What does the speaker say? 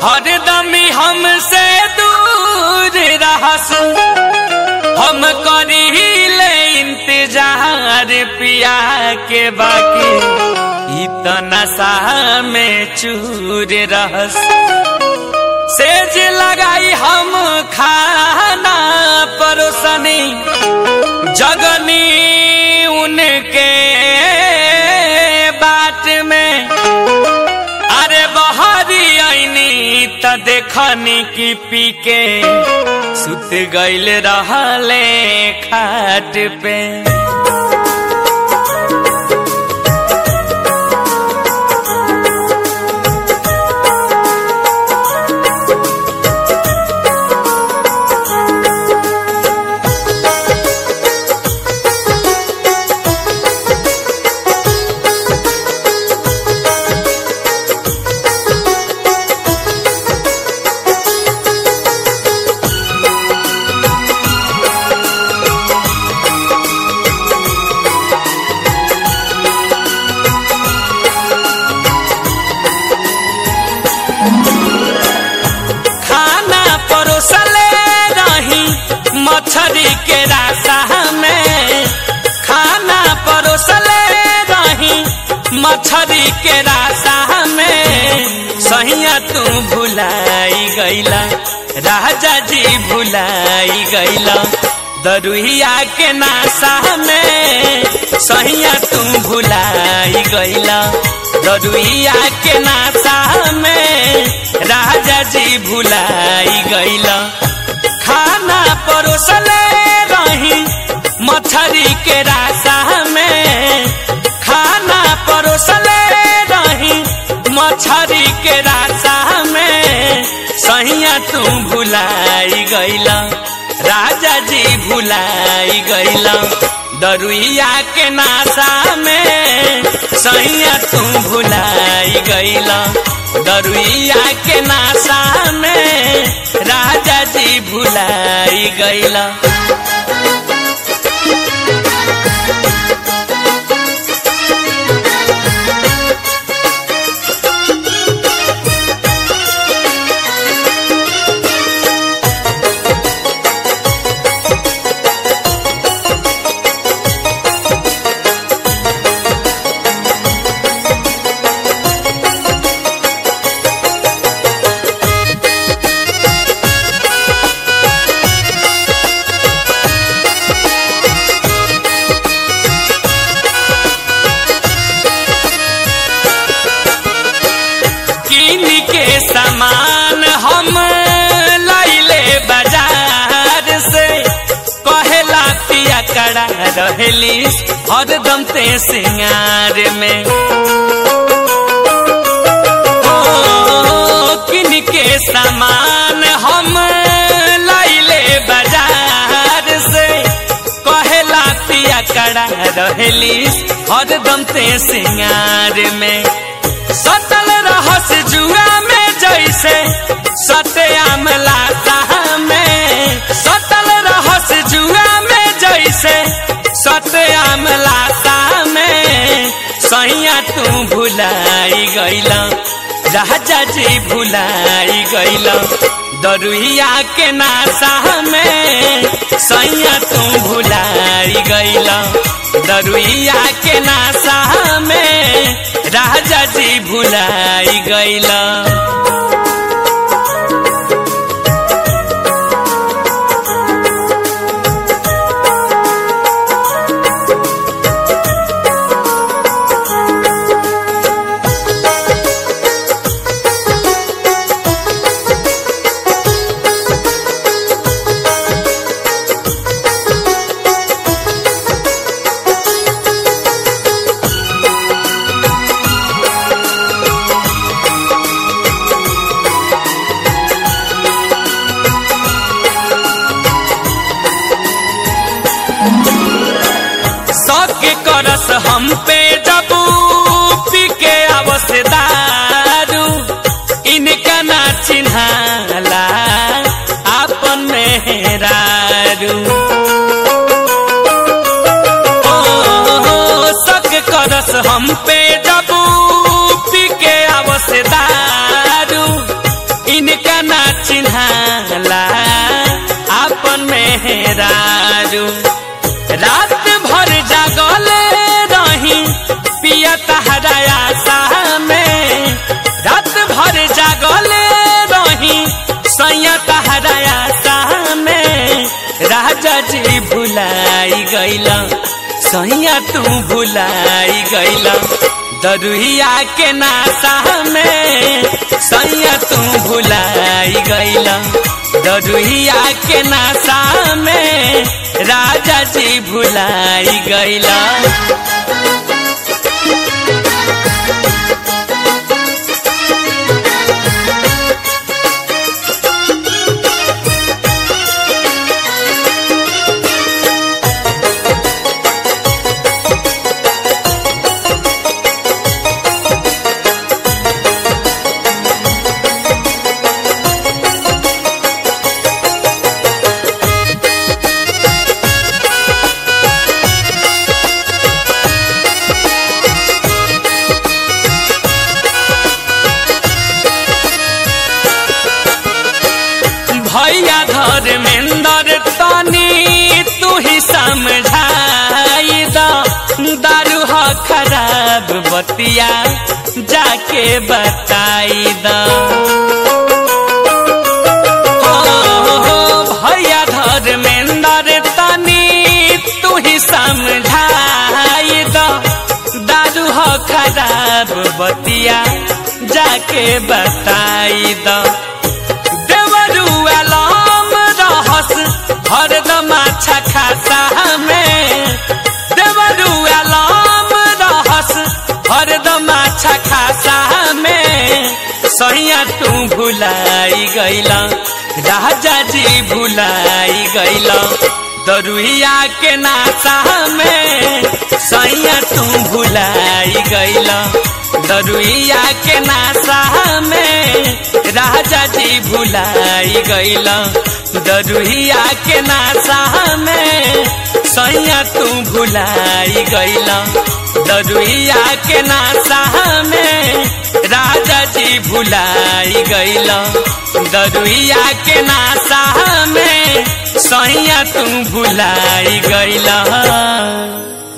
हरदम हमसे दूर रहस हम करी ले इंतजार पिया के बाकी इतना सा में चूर रहस सेज लगाई हम खाना परोसनी जगनी उनके बाट में अरे बहरी आईनी त देखनी की पी के सुत गईल रहले खाट पे खाना परोसले रही मछरी के रास्ता में खाना परोसले रही मछरी के रास्ता में सहिया तू भुलाई गईला राजा जी भुलाई गईला दरुहिया के नासा में सहिया तू भुलाई गईला दरुहिया के नासा में राजा जी भुलाई गईला खाना परोसले रही मछरी के रास्ता में खाना परोसले रही मछरी के रास्ता में सहिया तू भुलाई गईला राजा जी भुलाई गईला दरुइया के नासा में सैया तू भुलाई गईला दरुइया के नासा में राजा जी भुलाई गईला किन के सामान हम लैले बाजार से कहेला पिया कड़ा रहेली हरदम ते सिंगार में ओ, किन के सामान हम लैले बाजार से कहेला पिया कड़ा रहेली हरदम ते सिंगार में सतल रहस जुआ में जैसे सत्याम लाता में सतल रहस जुआ में जैसे सत्याम लाता में सैया तू भुलाई गईला राजा जी भुलाई गईला दरुहिया के नासा में सैया तू भुलाई गईला दरुइया के नासा में राजा जी भुलाई गईला सबके करस हम पे जबू पी के आवस दारू इनका ना चिन्हाला आपन मेहरारू ओ, सक करस हम पे जबू पी के आवस दारू दारू रात भर जागले रही पिया तहरा आशा में रात भर जागले रही सैया तहरा आशा में राजा जी भुलाई गैला सैया तू भुलाई गैला दरुहिया के नाशा में सैया तू भुलाई गैला दरुहिया के नाशा में राजा जी भुलाई गैला भैया धर्मेंद्र तनी तू ही समझाई द दारू ह खराब बतिया जाके बताई द भैया धर्मेंद्र तनी तू ही समझाई द दारू ह खराब बतिया जाके बताई द देवरुआलम रहस हरदम अच्छा खासा में देवरुआलम रहस हरदम अच्छा खासा में सैया तू भुलाई गैला राजा जी भुलाई गैला दरुहिया के नासा में सैया तू भुलाई गैला दरुइया के नासा में राजा जी भुलाई गैला दरुहिया के नासा में सैया तू भुलाई गैला दरुहिया के नासा में राजा जी भुलाई गैला दरुहिया के नासा में सैया तू भुलाई गैला